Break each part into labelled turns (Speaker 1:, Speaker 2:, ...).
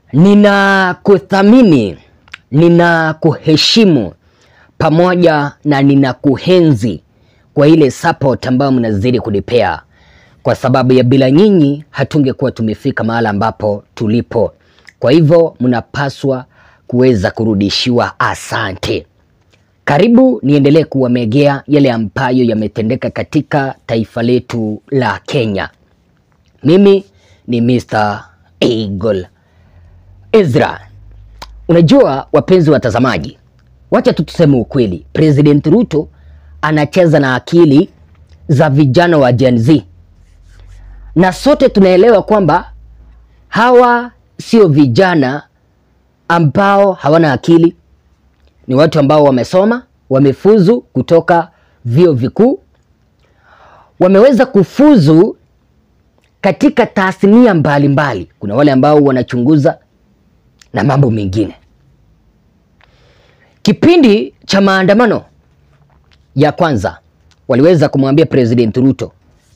Speaker 1: Ninakuthamini, ninakuheshimu pamoja na ninakuhenzi kwa ile support ambayo mnazidi kunipea, kwa sababu ya bila nyinyi hatungekuwa tumefika mahala ambapo tulipo. Kwa hivyo mnapaswa kuweza kurudishiwa asante. Karibu niendelee kuwamegea yale ambayo yametendeka katika taifa letu la Kenya. Mimi ni Mr. Eagle Ezra. Unajua wapenzi watazamaji, wacha tu tuseme ukweli, President Ruto anacheza na akili za vijana wa Gen Z, na sote tunaelewa kwamba hawa sio vijana ambao hawana akili, ni watu ambao wamesoma, wamefuzu kutoka vyuo vikuu, wameweza kufuzu katika tasnia mbalimbali. Kuna wale ambao wanachunguza na mambo mengine. Kipindi cha maandamano ya kwanza waliweza kumwambia President Ruto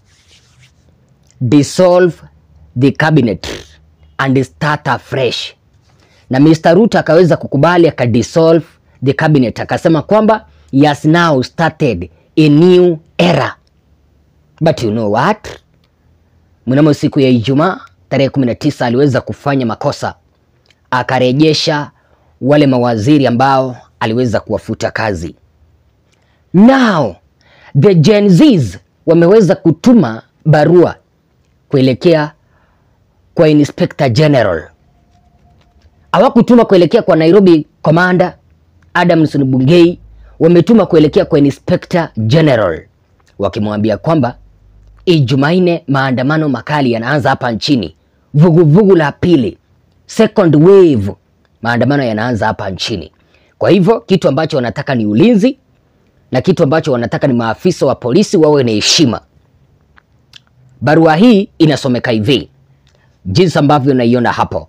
Speaker 1: dissolve the cabinet and start afresh, na Mr. Ruto akaweza kukubali akadissolve the cabinet, akasema kwamba he has now started a new era. But you know what, mnamo siku ya Ijumaa tarehe 19 aliweza kufanya makosa, akarejesha wale mawaziri ambao aliweza kuwafuta kazi. Now the Gen Zs wameweza kutuma barua kuelekea kwa Inspector General. Hawakutuma kuelekea kwa Nairobi Commander Adamson Bungei, wametuma kuelekea kwa Inspector General wakimwambia kwamba Ijumanne maandamano makali yanaanza hapa nchini, vuguvugu la pili, second wave, maandamano yanaanza hapa nchini. Kwa hivyo kitu ambacho wanataka ni ulinzi na kitu ambacho wanataka ni maafisa wa polisi wawe na heshima. Barua hii inasomeka hivi jinsi ambavyo naiona hapo.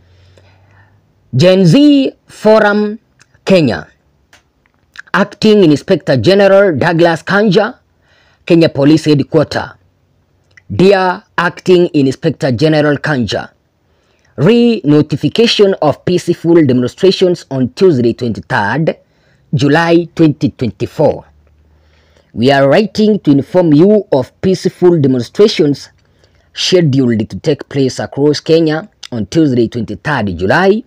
Speaker 1: Gen Z Forum Kenya, Acting Inspector General Douglas Kanja, Kenya Police Headquarter. Dear Acting Inspector General Kanja, re-notification of peaceful demonstrations on Tuesday 23rd July 2024. We are writing to inform you of peaceful demonstrations scheduled to take place across Kenya on Tuesday 23rd July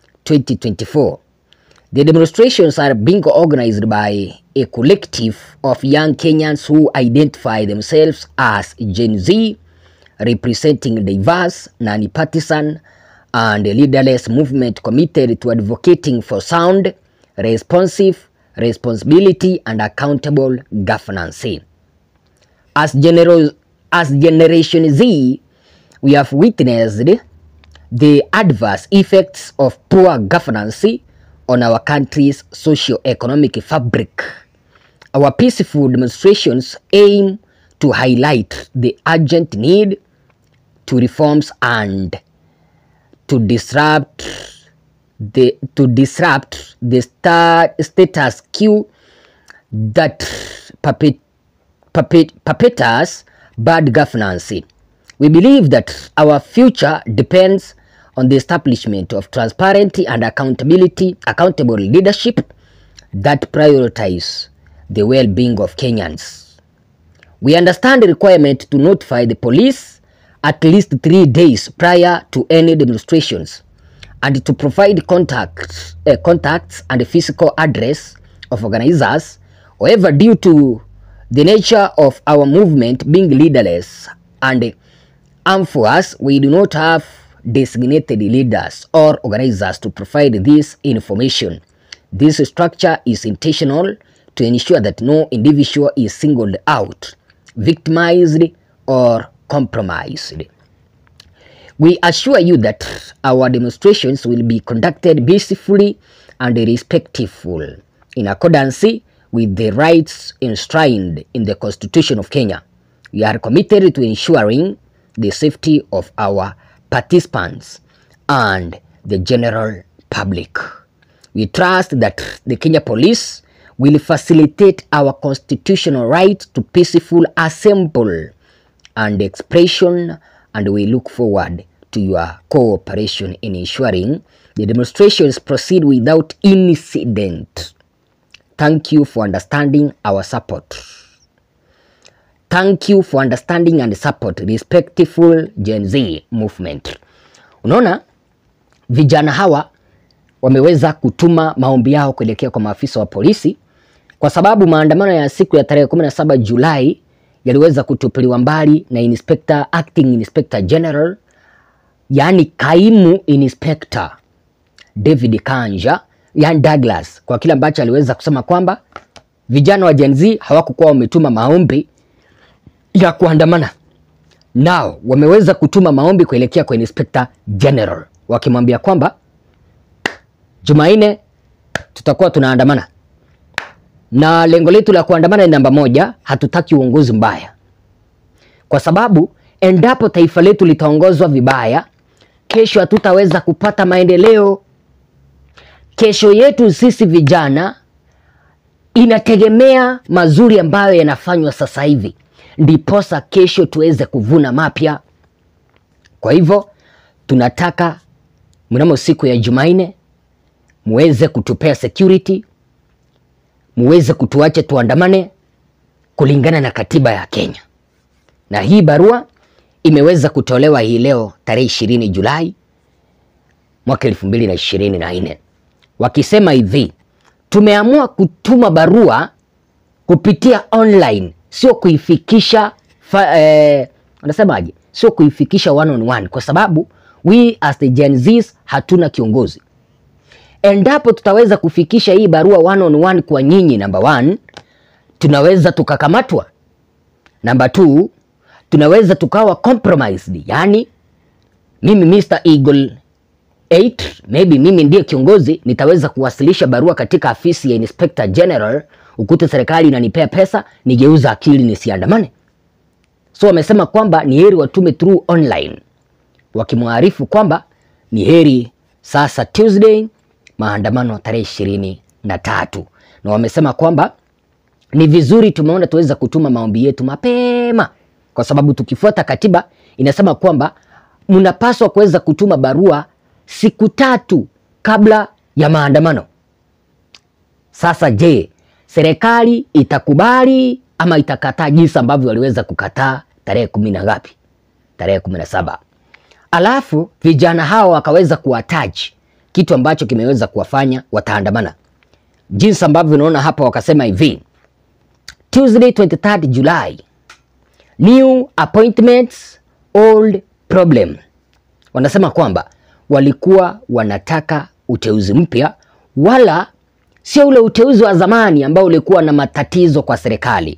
Speaker 1: 2024. The demonstrations are being organized by a collective of young Kenyans who identify themselves as Gen Z, representing a diverse, non-partisan, and leaderless movement committed to advocating for sound, responsive, responsibility, and accountable governance. As, general, as Generation Z, we have witnessed the adverse effects of poor governance on our country's socio-economic fabric. Our peaceful demonstrations aim to highlight the urgent need to reforms and to disrupt the to disrupt the star, status quo that perpet, perpet, perpetuates bad governance. We believe that our future depends on the establishment of transparency and accountability, accountable leadership that prioritize the well-being of Kenyans. We understand the requirement to notify the police at least three days prior to any demonstrations and to provide contacts, uh, contacts and physical address of organizers. However, due to the nature of our movement being leaderless and amorphous, we do not have designated leaders or organizers to provide this information. This structure is intentional to ensure that no individual is singled out, victimized, or compromised. We assure you that our demonstrations will be conducted peacefully and respectful in accordance with the rights enshrined in the Constitution of Kenya. We are committed to ensuring the safety of our participants and the general public. We trust that the Kenya Police will facilitate our constitutional right to peaceful assembly and expression and we look forward to your cooperation in ensuring the demonstrations proceed without incident. Thank you for understanding our support. Thank you for understanding and support respectful Gen Z movement. Unaona, vijana hawa wameweza kutuma maombi yao kuelekea kwa maafisa wa polisi kwa sababu maandamano ya siku ya tarehe 17 Julai yaliweza kutupiliwa mbali na Inspector, Acting Inspector General, yaani kaimu inspector David Kanja, yani Douglas, kwa kile ambacho aliweza kusema kwamba vijana wa Gen Z hawakukuwa wametuma maombi ya kuandamana nao, wameweza kutuma maombi kuelekea kwa Inspector General wakimwambia kwamba Jumanne tutakuwa tunaandamana na lengo letu la kuandamana ni namba moja, hatutaki uongozi mbaya, kwa sababu endapo taifa letu litaongozwa vibaya, kesho hatutaweza kupata maendeleo. Kesho yetu sisi vijana inategemea mazuri ambayo yanafanywa sasa hivi, ndiposa kesho tuweze kuvuna mapya. Kwa hivyo tunataka mnamo siku ya Jumanne muweze kutupea security muweze kutuacha tuandamane kulingana na katiba ya Kenya. Na hii barua imeweza kutolewa hii leo tarehe ishirini Julai mwaka elfu mbili na ishirini na nne wakisema hivi, tumeamua kutuma barua kupitia online, sio kuifikisha fa, eh, wanasemaje, sio kuifikisha one on one, kwa sababu we as the Gen Zs hatuna kiongozi endapo tutaweza kufikisha hii barua one on one kwa nyinyi, namba one, tunaweza tukakamatwa. Namba two, tunaweza tukawa compromised, yani mimi Mr. Eagle 8 maybe mimi ndiye kiongozi, nitaweza kuwasilisha barua katika afisi ya Inspector General, ukute serikali inanipea pesa, nigeuza akili nisiandamane. So wamesema kwamba ni heri watume through online, wakimwarifu kwamba ni heri sasa Tuesday maandamano tarehe ishirini na tatu na wamesema kwamba ni vizuri, tumeona tuweza kutuma maombi yetu mapema, kwa sababu tukifuata katiba inasema kwamba mnapaswa kuweza kutuma barua siku tatu kabla ya maandamano. Sasa je, serikali itakubali ama itakataa, jinsi ambavyo waliweza kukataa tarehe kumi na ngapi? Tarehe kumi na saba. Alafu vijana hawa wakaweza kuwataji kitu ambacho kimeweza kuwafanya wataandamana, jinsi ambavyo unaona hapa. Wakasema hivi Tuesday 23 July, new appointments old problem. Wanasema kwamba walikuwa wanataka uteuzi mpya, wala sio ule uteuzi wa zamani ambao ulikuwa na matatizo kwa serikali.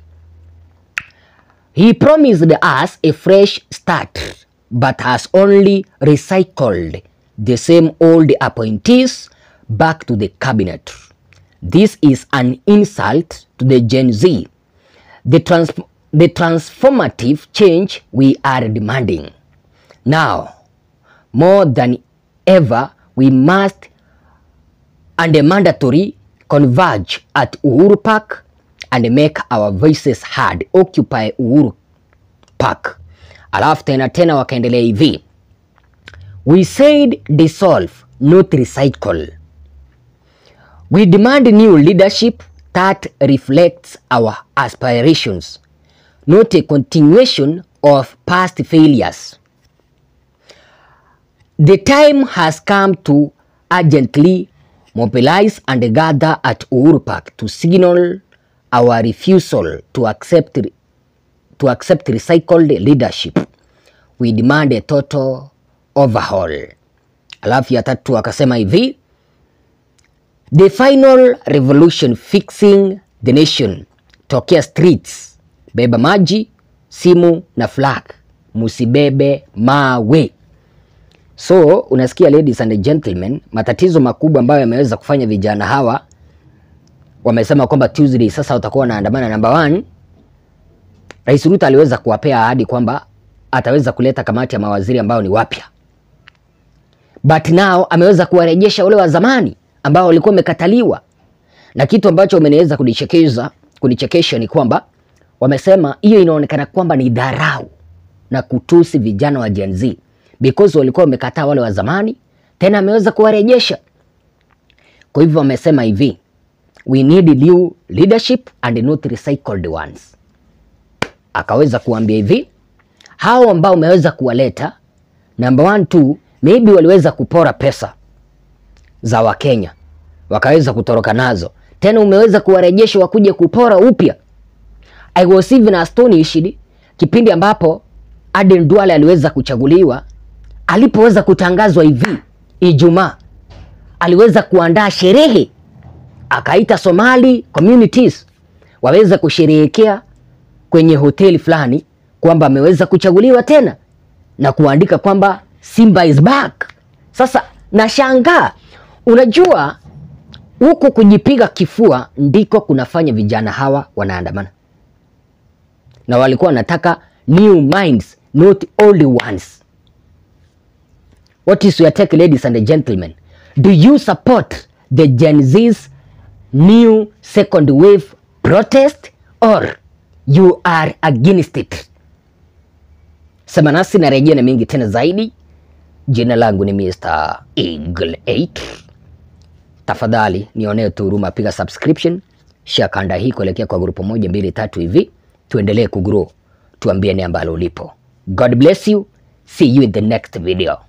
Speaker 1: He promised us a fresh start but has only recycled the same old appointees back to the cabinet. This is an insult to the Gen Z. The, trans the transformative change we are demanding. Now, more than ever, we must and mandatory converge at Uhuru Park and make our voices heard. Occupy Uhuru Park. Alafu tena tena wakaendelea hivi We said dissolve, not recycle. We demand new leadership that reflects our aspirations, not a continuation of past failures. The time has come to urgently mobilize and gather at Uhuru Park to signal our refusal to accept, to accept recycled leadership. We demand a total overhaul. Alafu ya tatu akasema hivi, the final revolution fixing the nation, tokea streets, beba maji, simu na flag, musibebe mawe. So unasikia ladies and gentlemen, matatizo makubwa ambayo yameweza kufanya vijana hawa wamesema kwamba Tuesday sasa watakuwa wanaandamana. Number one, Rais Ruto aliweza kuwapea ahadi kwamba ataweza kuleta kamati ya mawaziri ambao ni wapya, but now ameweza kuwarejesha wale wa zamani ambao walikuwa wamekataliwa, na kitu ambacho wameweza kunichekeza kunichekesha ni kwamba wamesema hiyo inaonekana kwamba ni dharau na kutusi vijana wa Gen Z, because walikuwa wamekataa wale wa zamani, tena ameweza kuwarejesha. Kwa hivyo wamesema hivi, we need new leadership and not recycled ones. Akaweza kuambia hivi, hao ambao umeweza kuwaleta, number one two, maybe waliweza kupora pesa za Wakenya wakaweza kutoroka nazo, tena umeweza kuwarejesha wakuje kupora upya. I was even astonished kipindi ambapo Aden Duale aliweza kuchaguliwa, alipoweza kutangazwa hivi Ijumaa, aliweza kuandaa sherehe, akaita Somali communities waweza kusherehekea kwenye hoteli fulani kwamba ameweza kuchaguliwa tena na kuandika kwamba Simba is back. Sasa nashangaa, unajua huku kujipiga kifua ndiko kunafanya vijana hawa wanaandamana, na walikuwa wanataka new minds not old ones. What is your take ladies and gentlemen? Do you support the Gen Z's new second wave protest or you are against it? Sema nasi narejea na mengi tena zaidi. Jina langu ni Mr. Eagle 8. Tafadhali nionee tu huruma, piga subscription, share kanda hii kuelekea kwa grupu moja mbili tatu hivi, tuendelee kugrow, tuambie ni ambalo ulipo. God bless you, see you in the next video.